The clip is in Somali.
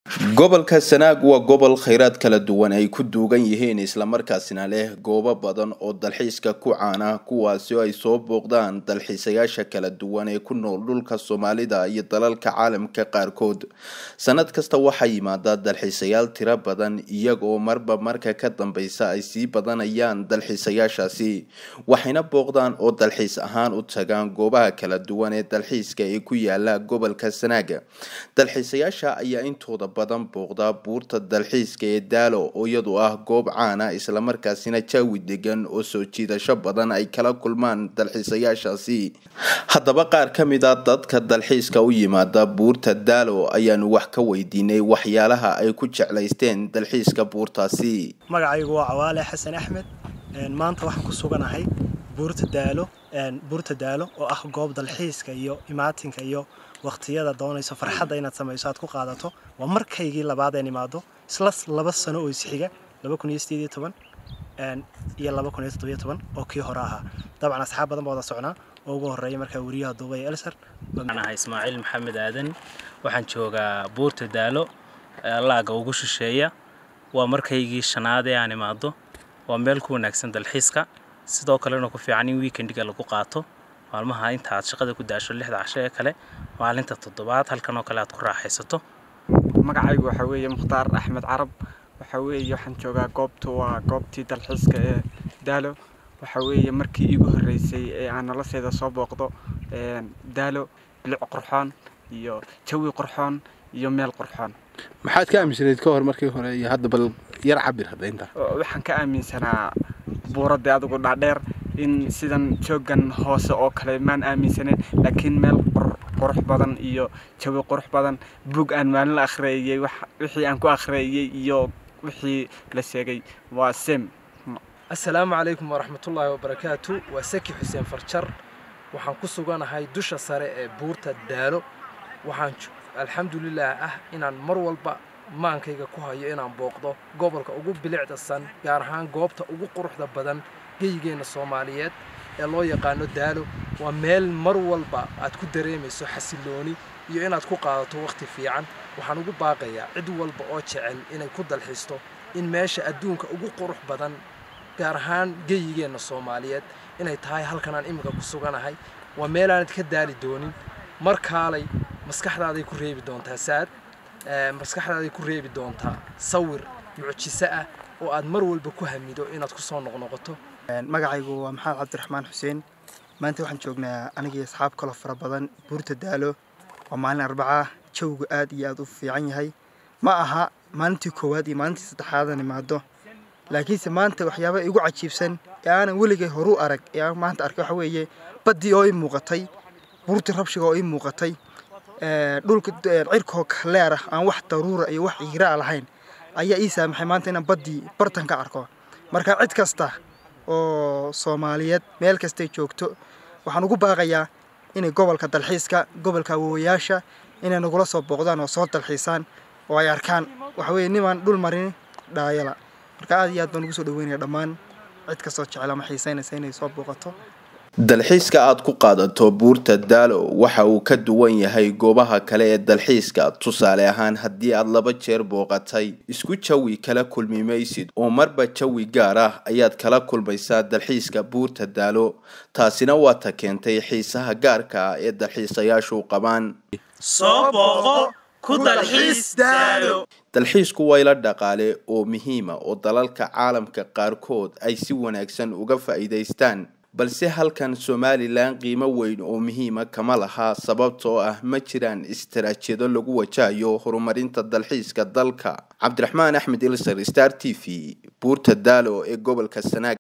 gobolka sanaag waa gobol khayraad kala duwan ay ku duugan yihiin islamarkaasina leh goobo badan oo dalxiiska ku caana kuwaasi oo ay soo booqdaan dalxiisayaasha kala duwan ee ku nool dhulka soomaalida iyo dalalka caalamka qaarkood sanad kasta waxaa yimaada dalxiisayaal tiro badan iyagoo marba marka ka dambeysa ay sii badanayaan dalxiisayaashaasi waxayna booqdaan oo dalxiis ahaan u tagaan goobaha kala duwan ee dalxiiska ee ku yaala gobolka sanaaga dalxiisayaasha ayaa intooda badan booqda buurta dalxiiska ee daalo oo iyadu ah goob caana islamarkaasina jaawi degan oo soo jiidasho badan ay kala kulmaan dalxiisayaashaasi haddaba qaar ka mid a dadka dalxiiska u yimaada buurta daalo ayaanu wax ka weydiinay waxyaalaha ay ku jeclaysteen dalxiiska buurtaasi magacaygu waa cawaale xasan axmed maanta waxaan ku suganahay buurta daalo buurta daalo oo ah goob dalxiiska iyo imaatinka iyo waqtiyada doonayso farxadda inaad samayso aad ku qaadato waa markaygii labaad een imaado isla laba sano oo isxiga iyo oo kii hore ahaa dabcan asxaab badan baa wada socnaa oo ugu horeeya markaa weriyaha duubay elsar waxaan ahay ismaaciil maxamed aadan waxaan joogaa buurta daalo laaga ugu shisheeya waa markaygii shanaad ee aan imaado waa meel ku wanaagsan dalxiiska sidoo kalena ku fiican in weekendiga lagu qaato maalmaha inta aad shaqada ku daasho lixda casho ee kale maalinta toddobaad halkan oo kale aad ku raaxaysato magacaygu waxaa weeye mukhtaar axmed carab waxaa weeye waxaan joogaa goobtu waa goobtii dalxiiska ee daalo waxaa weeye markii iigu horreysay ee aan nolosheeda soo booqdo daalo bilic qurxoon iyo jawi qurxoon iyo meel qurxoon maxaad ka aaminsanayd ka hor markii hore iyo hadda bal yar cabir hadda intaa waxaan ka aaminsanaa buuradda adigu dhaadheer in sidan joogan hoose oo kale maan aaminsaneyn laakiin meel qurux badan iyo jawi qurux badan bug aan maalin la akhriyeeyey wixii aan ku akhriyeeyey iyo wixii la sheegay waa sem assalaamu calaykum waraxmatullaahi wabarakaatu waa saki xuseen farjar waxaan ku suganahay dusha sare ee buurta daalo waxaan alxamdulilaah ah inaan mar walba maankayga ku hayo inaan booqdo gobolka ugu bilicdasan gaar ahaan goobta ugu quruxda badan geyigeenna soomaaliyeed ee loo yaqaano daalo waa meel mar walba aad ku dareemayso xasilooni iyo inaad ku qaadato wakhti fiican waxaan ugu baaqayaa cid walba oo jecel inay ku dalxiisto in meesha adduunka ugu qurux badan gaar ahaan geyigeenna soomaaliyeed inay tahay halkanaan iminka ku suganahay waa meelaanad ka daali doonin mar kaalay maskaxdaaday ku reebi doontaa saad maskaxdaaday ku reebi doontaa sawir mucjiso ah oo aad mar walba ku hamido inaad ku soo noqnoqoto magacaygu waa maxamed cabdiraxmaan xuseen maanta waxaan joognaa anigii asxaab kaloo fara badan buurta daalo waa maalin arbacaa jawgu aad iyo aad u fiican yahay ma aha maalintii koowaad iyo maalintii saddexaadan imaado laakiinse maanta waxyaaba igu cajiibsan ee aanan weligay horu arag ee aan maanta arkay waxa weeye baddii oo ii muuqatay buurtii rabshiga oo ii muuqatay dhulka cirkoo kaleer ah aan wax daruura iyo wax ciiraa lahayn ayaa ii saamaxay maanta inaan baddii bartan ka arko marka cid kasta oo soomaaliyeed meel kastay joogto waxaan ugu baaqayaa inay gobolka dalxiiska gobolka awoowayaasha inay nagula soo booqdaan oo soo dalxiisaan oo ay arkaan waxa weeye nimaan dhul marin dhaayala marka aad iyo aad baan ugu soo dhaweynaya dhammaan cid kastoo jecel ama xiisaynaysa inay soo booqato dalxiiska aad ku qaadato buurta daalo waxa uu ka duwan yahay goobaha kale ee dalxiiska tusaale ahaan haddii aad laba jeer booqatay isku jawi kala kulmi maysid oo marba jawi gaar ah ayaad kala kulmaysaa dalxiiska buurta daalo taasina waa ta keentay xiisaha gaarka ah ee dalxiisayaashu qabaan dalxiisku waa ila dhaqaale oo muhiima oo dalalka caalamka qaarkood ay si wanaagsan uga faa'iidaystaan balse halkan somalilan qiimo weyn oo muhiima kama laha sababtoo ah ma jiraan istaraajyado lagu wajahayo horumarinta dalxiiska dalka cabdiraxmaan axmed ilsar star t v buurta daalo ee gobolka sanaag